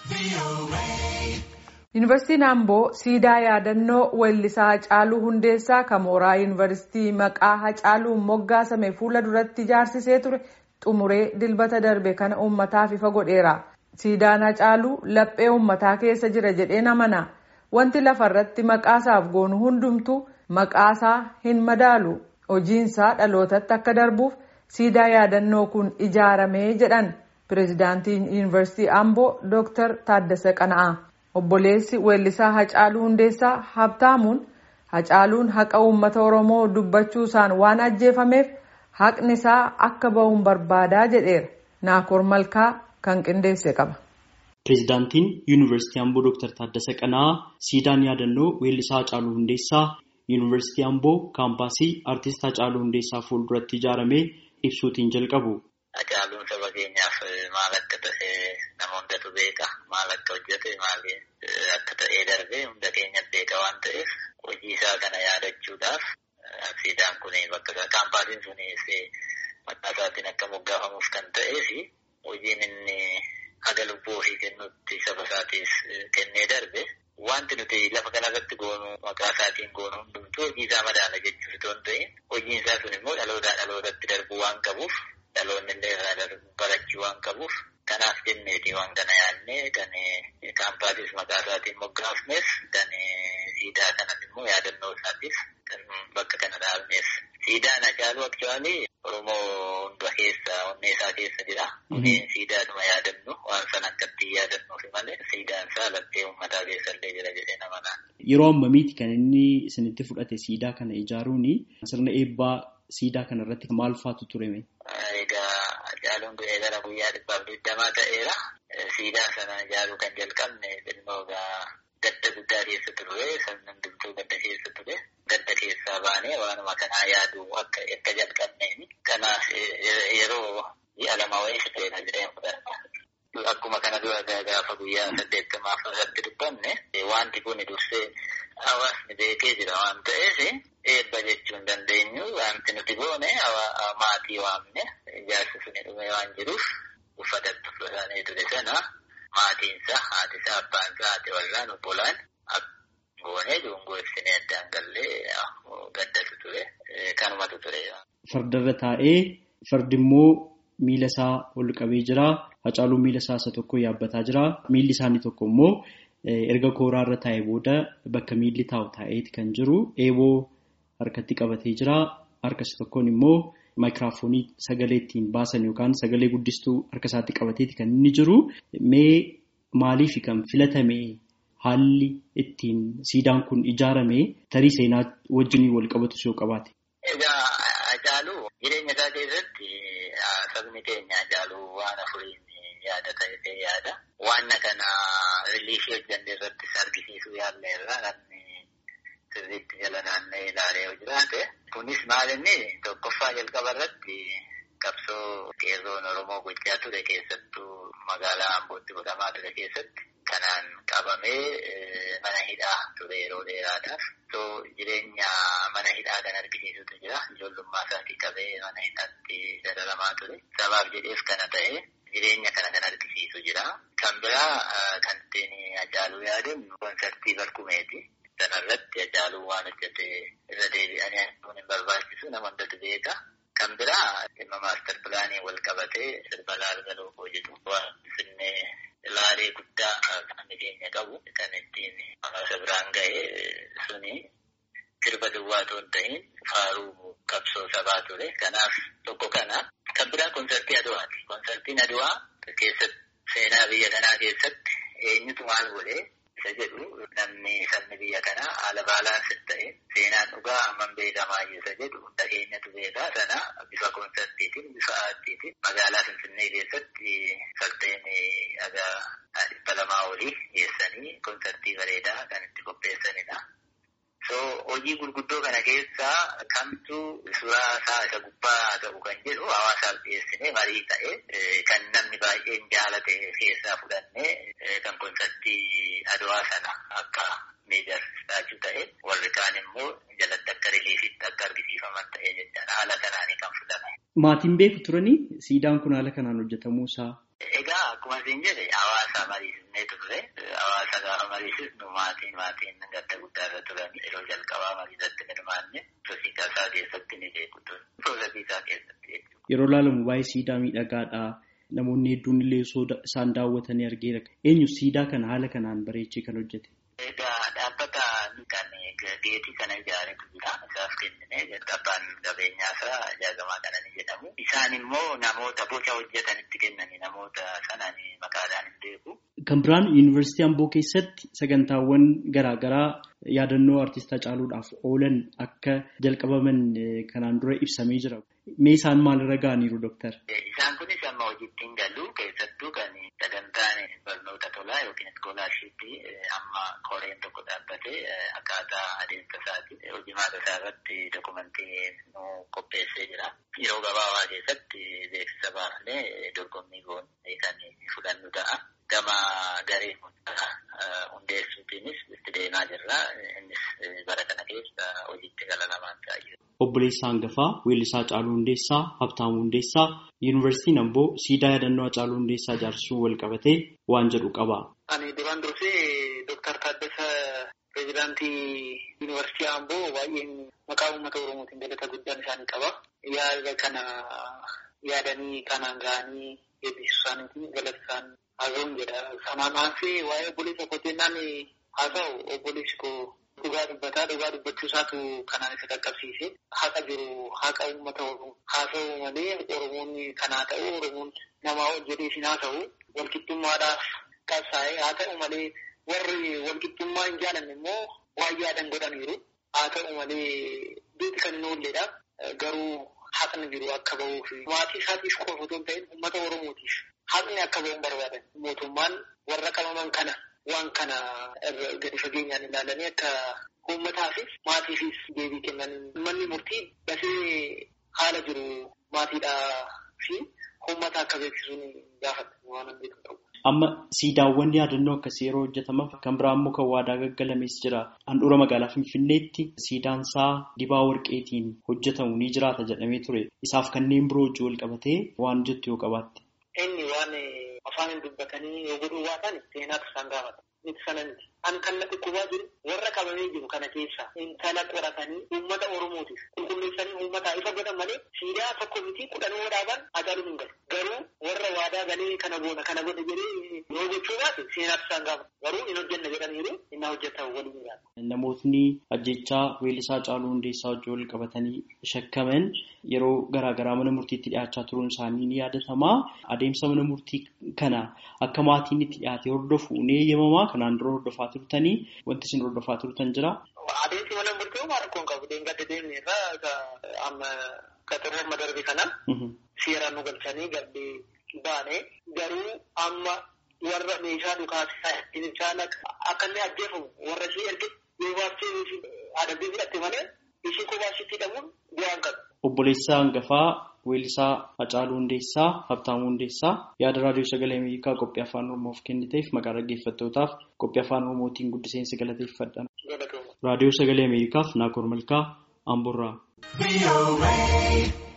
Yuunivarsiitiin Amboo siidaa yaadannoo weellisaa Hacaaluu Hundeessaa kan mooraa yuunivarsiitii maqaa Hacaaluun moggaasame fuula duratti ijaarsisee ture xumuree dilbata darbe kana uummataaf ifa godheera. Siidaan Hacaaluu laphee uummataa keessa jira jedheen amana. Wanti lafarratti maqaasaaf goonu hundumtuu maqaasaa hin madaalu. Hojiinsaa dhalootatti akka darbuuf siidaa yaadannoo kun ijaaramee jedhan pireezidaantiin yuunivarsiitii Amboo Dr. Taaddasee Qana'aa. Obboleessi weellisaa Hacaaluu Hundeessaa Habtaamuun Hacaaluun haqa uummata Oromoo dubbachuusaan waan ajjeefameef haqni isaa akka bahuun barbaadaa jedheera. Naakoor Malkaa kan qindeesse qaba. Pireezidaantiin Yuunivarsiitii Amboo Dr. Taaddasee Qana'aa siidaan yaadannoo weellisaa Hacaaluu Hundeessaa Yuunivarsiitii Amboo kaampaasii Artist Hacaaluu Hundeessaa fuulduratti ijaaramee ibsuutiin jalqabu. Hacaaluun saba keenyaaf maal akka ta'e nama hundatu beeka. Maal akka hojjete maal akka ta'ee darbee hunda keenyatti beeka waan ta'eef hojii isaa kana yaadachuudhaaf siidaan kun bakka kaampaasiin sunis maqaa isaatiin akka moggaafamuuf kan ta'ee fi hojiin inni haga lubbuu ofii kennutti saba isaatiif kennee darbe wanti nuti lafa kanarratti goonu maqaa isaatiin goonu hundumtuu hojii isaa madaala jechuuf otoo hin ta'in hojiin isaa sun immoo dhalootaa dhalootatti darbuu waan qabuuf dhaloonni illee irraa barachuu waan qabuuf kanaaf jenneeti waan kana yaadnee kan kaampaasiis maqaa isaatiin moggaafnes kan siidaa kanas immoo yaadannoo isaatiif kan bakka kana dhaabneef siidaan Hacaaluu aktuwaalii Oromoo hunda keessa onnee isaa keessa jira. Kunneen siidaadhuma yaadannu waan sana akkatti yaadannuufi malee siidaan isaa laphee uummataa keessa illee jira jedhee nama naan. Yeroo ammamiiti kan inni isinitti fudhate siidaa kana ijaaruun sirna eebbaa siidaa kana irratti maal faatu tureme? Egaa Hacaaluun du'ee gara guyyaa dhibbaaf digdamaa ta'eera. Siidaa sana ijaaruu kan jalqabne xinnoo gadda guddaa keessa ture sirna hundumtuu gadda keessa ture. Gadda keessaa baanee waanuma kanaa yaadu akka akka jalqabneeni. Kanaaf yeroo ji'a lama wayii fiteera jedhee fudhata. Akkuma kana dura gaafa guyyaa saddeettamaaf irratti dubbanne wanti kun dursee hawaasni beekee jira waan ta'eef eebba jechuu hin dandeenyu wanti nuti goone maatii waamne ijaarsi suni dhume waan jiruuf uffata uffatanii ture sana maatiinsa haatisaa abbaansaa haati warraan obbolaan goonee dungoo ibsinee addaan gallee gaddatu ture kanumatu ture. Fardarra taa'ee fardi immoo miila isaa ol qabee jira. Hacaaluun miila isaa isa tokko yaabbataa jira. Miilli isaanii tokko immoo erga kooraarra taa'ee booda bakka miilli taa'u taa'eeti kan jiru. Eeboo harkatti qabatee jira. Harka isa tokkoon immoo maayikiraafoonii sagalee ittiin baasan yookaan sagalee guddistuu harka isaatti qabateeti kan inni jiru. Mee maaliif kan filatame haalli ittiin siidaan kun ijaarame tarii seenaa wajjin wal qabatu yoo qabaate. Egaa Hacaaluu jireenya isaa keessatti sabni keenya Hacaaluu waan afuriin yaada ta'ee yaada. Waan kana riiliifii hojjanne irrattis argisiisuu yaalle irraa namni sirriitti jala naanna'ee ilaalee yoo jiraate. Kunis maal inni tokkoffaa jalqaba irratti qabsoo qeerroon Oromoo gochaa ture keessattuu magaalaa Ambootti godhamaa ture keessatti kanaan qabamee mana hidhaa ture yeroo dheeraadhaaf. So jireenya mana hidhaa kan argisiisutu jira. Ijoollummaa isaatii qabee mana hidhaatti dararamaa ture. Sabaaf jedheef kana ta'e jireenya kana kan argisiisu jira. Kan biraa kan ittiin Hacaaluu yaadannu konsartii barkumeeti. Sanarratti Hacaaluu waan hojjete irra deebi'anii arguun hin barbaachisu nama hundatu beeka. Kan biraa dhimma maastar pilaanii wal qabatee sirba laalga lookoo jedhu waan finnee laalee guddaa kan keenya qabu kan ittiin hawaasa biraan ga'e suni sirba duwwaa otoo hin ta'in faaruu qabsoo sabaa ture. Kanaaf tokko kana. Kan biraa konsartii Aduwaati. Konsartiin Aduwaa keessatti seenaa biyya kanaa keessatti eenyutu maal godhee isa jedhu namni sabni biyya kanaa haala baalaansi ta'e seenaan dhugaa hammam beekamaa isa jedhu hunda keenyatu beekaa sana bifa konsartiitiin bifa aartiitiin magaalaa Finfinnee keessatti fardeen dhagaa dhibba lamaa olii geessanii konsartii bareedaa kan itti qopheessanidha. So hojii gurguddoo kana keessaa kamtu suuraa isaa isa gubbaa ta'u kan jedhu hawaasaaf dhiyeessinee marii ta'e kan namni baay'een jaalate keessaa fudhannee kan konsartii adwaa sana akka miidhagsaachuu ta'e warri kaan immoo jalatti akka riliifitti akka argisiifaman ta'e jechaadha haala kanaanii kan fudhame. Maatiin beeku turanii siidaan kun haala kanaan hojjetamuu isaa. Egaa akkuma isin jedhe hawaasa mariisifnee turre. Hawaasa gaafa mariisisnu maatiin maatiin gadda guddaa irra turan yeroo jalqabaa mariisatti hirmaanne sosiikaa isaa keessatti ni beeku ture. Piroosesii isaa keessatti jechuudha. Yeroo ilaalamu baay'ee siidaa miidhagaadha. Namoonni hedduun illee isaan daawwatanii argeera. Eenyu siidaa kana haala kanaan bareechee kan hojjete? Egaa dhaabbata kan geetii kana ijaaretu jira. Isaaf kennine abbaan qabeenyaa isaa ijaagamaa kana ni jedhamu. Isaan immoo namoota boca hojjetanitti kennani namoota sanaan maqaadhaan hin beeku. Kan biraan yuunivarsiitii Amboo keessatti sagantaawwan garaa garaa yaadannoo artistaa caaluudhaaf oolan akka jalqabaman kanaan dura ibsamee jira. Mee isaan maalirra ga'aniiru dooktar? Isaan kunis amma hojiitti hin galu keessattuu kan sagantaan barnoota tolaa yookiin iskoolaarshiippii amma koreen tokko dhaabbatee akkaataa adeemsa isaati. Hojii maata isaa irratti dokumentii nu qopheessee jira. Yeroo gabaabaa keessatti beeksisa baafnee dorgommii goonee kan fudhannu ta'a. Gama garee hundeessuutiinis itti deemaa jirra. Innis bara kana keessa hojiitti gala lamaan ta'a. Obboleessaa hangafaa weellisaa Caaluu Hundeessaa Habtaamuu Hundeessaa Yuunivarsiitiin Amboo siidaa yaadannoo Caaluu Hundeessaa ijaarsuu wal qabatee waan jedhu qaba. Ani duraan dursee Dooktar Taaddasa pireezidaantii Yuunivarsiitii Amboo baay'een maqaa uummata Oromootiin galata guddaan isaanii qaba. Yaada kana yaadanii kanaan ga'anii eebbisuu isaaniitiin galata isaan haasa'uun jedha. Sanaan aansee waa'ee obboleessa kootinnaan haasa'u obboleessi koo dhugaa dubbataa dhugaa dubbachuu isaatu kanaan isa qaqqabsiise haqa jiru haqa uummata oromoo haasa'u malee oromoonni kanaa ta'u oromoon namaa hojjetee isin haasa'u walqixxummaadhaaf qabsaa'ee haa ta'u malee warri walqixxummaa hin jaalanne immoo waan yaadan godhaniiru haa ta'u malee beeti kan hin oolledha garuu haqni jiru akka ba'uu fi maatii isaatiif qofa otoo hin ta'in uummata oromootiif haqni akka ba'uun barbaadan mootummaan warra qabaman kana waan kana gadi fageenyaan ilaalanii akka uummataafis maatiifis deebii kennan manni murtii dafee haala jiru maatiidhaa fi uummata akka beeksisuun gaafata waan beeku ta'u. Amma siidaawwan yaadannoo akkasii yeroo hojjetaman kan biraa immoo kan waadaa gaggalamees jira. Handhuura magaalaa Finfinneetti siidaan isaa dibaa warqeetiin hojjetamu ni jiraata jedhamee ture. Isaaf kanneen biroo wajjin wal qabatee waan jettu yoo qabaatte. Inni waan afaan hin dubbatanii yoo godhuu baatan seenaatu isaan gaafata. Miti sana miti. An kan natti qubaa jiru warra qabamee jiru kana keessa intala qoratanii uummata Oromootiif qulqulleessanii uummataa ifa godhan malee siidaa tokko miti kudhanoo dhaaban ajaa'ibu hin galu. Garuu warra waadaa galee kana goona kana godhe jedhee yoo gochuu baate seenaatu isaan gaafata. Garuu hin hojjenna jedhaniiru inni hojjetan waliin jiraata. Namootni ajjechaa weellisaa Caaluu Hundeessaa wajjin wal qabatanii shakkaman yeroo garaa garaa mana murtiitti dhiyaachaa turuun isaanii ni yaadatama. Adeemsa mana murtii kana akka maatiin itti dhiyaate hordofu ni eeyyamamaa. Kanaan dura hordofaa turtanii wanti isin hordofaa turtan jira. Adeemsi mana murtii homaa rakkoon qabu. Deemgadde deemne irraa amma qaxarra amma darbe kana seeraan nu galchanii gadde baane garuu amma warra meeshaa dhukaasisaa isaan akka inni ajjeefamu warra ishee erge yoo baastee adabbii fudhatte malee ishee kophaasitti hidhamuun bu'aan qabu. Obboleessaa hangafaa weellisaa Hacaaluu Hundeessaa Habtaamuu Hundeessaa yaada raadiyoo sagalee Ameerikaa qophii afaan Oromoof kenniteef maqaa dhaggeeffattootaaf qophii afaan Oromootiin guddiseensi galateeffadha. Raadiyoo sagalee Ameerikaaf Naakoor Malkaa Amburraa.